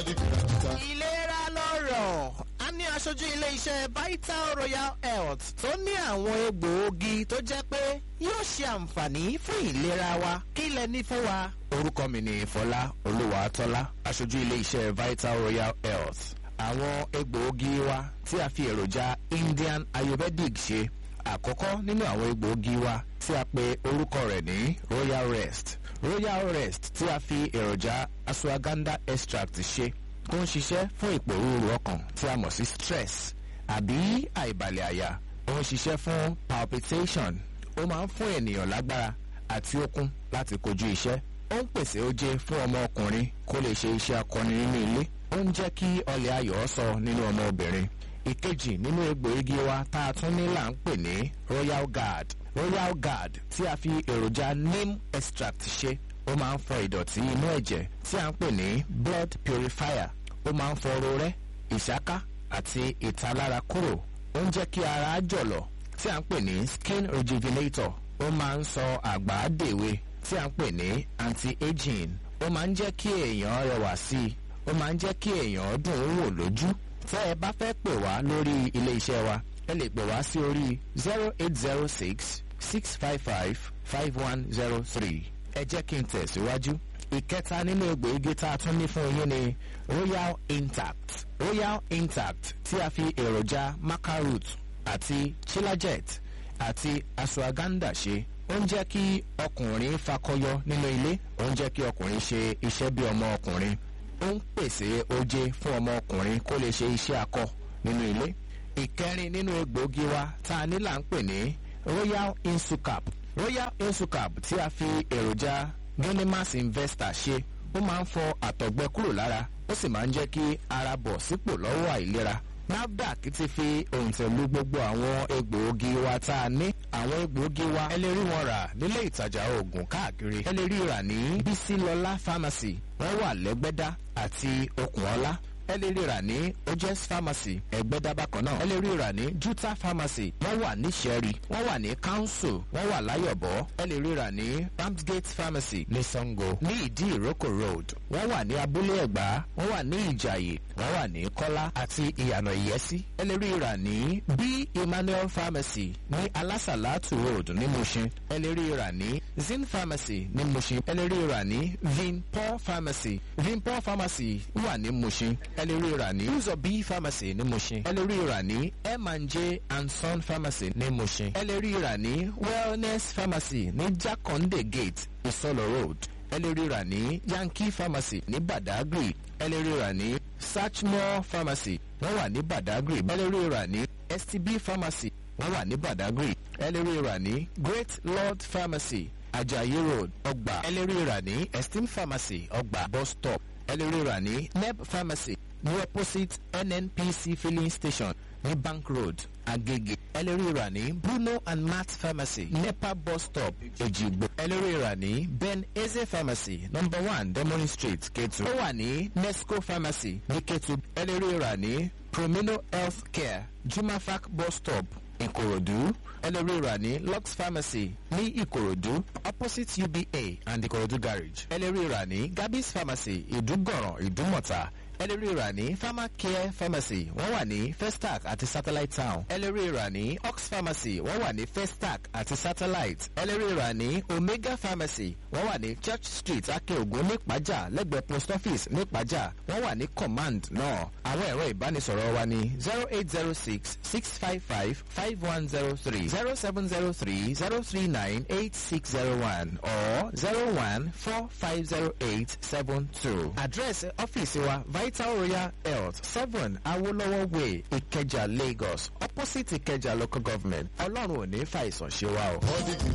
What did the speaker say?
di kìràkìtà. ìlera lọ́rọ̀ a ní aṣojú ilé-iṣẹ́ vital royal health tó ní àwọn egbòogi tó jẹ́ pé yóò ṣe àǹfààní fún ìlera wa kí lẹ ní fún wa. orúkọ mi ni fọlá olúwàtọ́lá aṣojú ilé-iṣẹ́ vital royal health àwọn egbòogi wa tí a fi èròjà indian ayurvedic ṣe àkọ́kọ́ nínú àwọn egbòogi wa tí a pe orúkọ rẹ̀ ní royal rest royal rest tí a fi èròjà ashwagandha extract ṣe tó ń ṣiṣẹ́ fún ìpòrúurú ọkàn tí a mọ̀ sí stress àbí àìbalẹ̀ àyà ó ń ṣiṣẹ́ fún palpitation ó máa ń fún ènìyàn lágbára àti okun láti kojú iṣẹ́ ó ń pèsè oje fún ọmọ ọkùnrin kó lè ṣe iṣẹ́ akọni nínú ilé ó ń jẹ́ kí ọlẹ̀ ayọ̀ sọ nínú ọmọ obìnrin ìkejì nínú egbòogi wa tá a tún ní là ń pè ní royal guard royal guard tí a fi èròjà neem extract ṣe ó máa ń fọ ìdọ̀tí inú ẹ̀jẹ̀ tí a ń pè ní blood purifier ó máa ń fọ rorẹ́ ìṣáká àti ìtalára kúrò ó ń jẹ́ kí ara jọ̀lọ̀ tí a ń pè ní skin rejuvenator ó máa ń sọ àgbà dèwe tí a ń pè ní anti-aging ó máa ń jẹ́ kí èèyàn rẹwà sí i ó máa ń jẹ́ kí èèyàn dùn ún wò lójú tẹ́ ẹ bá fẹ́ pè wá lórí ilé iṣẹ́ wa ẹ lè pè wá sí orí zero eight zero six six five five five one zero three ẹ jẹ́ kí n tẹ̀síwájú. ìkẹta nínú egbòogi tá a tún ní fún yín ni royal intact royal intact tí a fi èròjà macaroot àti chilajet àti ashwagandha ṣe ó ń jẹ́ kí ọkùnrin fakọyọ nínú ilé ó ń jẹ́ kí ọkùnrin ṣe iṣẹ́ bí ọmọ ọkùnrin ó ń pèsè oje fún ọmọ ọkùnrin kó lè ṣe iṣẹ́ akọ nínú ilé ìkẹrin nínú egbòogi wa tá a ní là ń pè ní royal insucap royal insucap tí a fi èròjà genimas investor ṣe ó máa ń fọ àtọ̀gbẹ kúrò lára ó sì máa ń jẹ́ kí ara bọ̀ sípò lọ́wọ́ àìlera nafdac ti fi òǹtẹ̀lú gbogbo àwọn egbòogi wa tá a ní àwọn egbòogi wa ẹ lè rí wọn rà nílé ìtajà oògùn káàkiri ẹ lè rí rà ní bísílọlá pharmacy wọ́n wà lẹ́gbẹ́dá àti okùnọlá ẹ lè rí rà ní ojes pharmacy ẹgbẹ́dá bákan náà ẹ lè rí rà ní juta pharmacy wọ́n wà ní sẹ́rí wọ́n wà ní council wọ́n wà láyọ̀bọ̀ ẹ lè rí rà ní ramsgate pharmacy ní sango ní ìdí ìrókò road wọ́n wà ní abúlé ẹ̀gbá wọ́n wà ní ìjàyè wọ́n wà ní kọ́lá àti ìyànà ìyẹ́sí ẹ lè rí rà ní b emmanuel pharmacy ní alásàlátù road ní mushin ẹ lè rí rà ní zin pharmacy ní mushin ẹ lè rí rà ní vinpol pharmacy vinpol pharmacy wà ní mushin ẹ lè rí rà ní uzob pharmacy ní mushin ẹ lè rí rà ní m&j and son pharmacy ní mushin ẹ lè rí rà ní wellness pharmacy ní jakonde gate isolo road ẹ lè rí rà ní yankee pharmacy ní badagry ẹ lè rí rà ní Sachmore pharmacy wọ́n wà ní Badagry ẹ lè rí rà ní STB pharmacy wọ́n wà ní Badagry ẹ lè rí rà ní Great Lord pharmacy Ajayi road ọgbà ẹ lè rí rà ní Esteem pharmacy ọgbà bus stop ẹ lè rí rà ní Neb pharmacy ní opposite NNPC filling station ní Bank road Agege ẹ lè rí rà ní Bruno and Matt pharmacy Nepa bus stop Ejigbo ẹ lè rí rà ní Ben Eze pharmacy number one Demoni street Ketu ó wà ní Nesco pharmacy ní Ketu ẹ lè rí rà ní Promino health care Jumafac bus stop Ìkòròdú ẹ lè rí rà ní Lux pharmacy ní Ìkòròdú opposite UBA and Ìkòròdú garage ẹ lè rí rà ní Gabis pharmacy Ìdúgọ̀ràn Ìdúmọ̀tà ẹ lè rí rà ní pharmacare pharmacy wọ́n wà ní festac àti satellite town ẹ lè rí rà ní ox pharmacy wọ́n wà ní festac àti satellite ẹ lè rí rà ní omega pharmacy wọ́n wà ní church street akeogun nípàjà lẹ́gbẹ̀ẹ́ post office nípàjà wọ́n wà ní command náà àwọn ẹ̀rọ ìbánisọ̀rọ̀ wa ní zero eight zero six six five five five one zero three zero seven zero three zero three nine eight six zero one or zero one four five zero eight seven two. àdírẹ́sì ọ́fíìsì wa vital royal health seven awolowo way ìkẹjà lagos opposite ìkẹjà local government ọlọ́run ò ní fàìsàn ṣe wa o. All the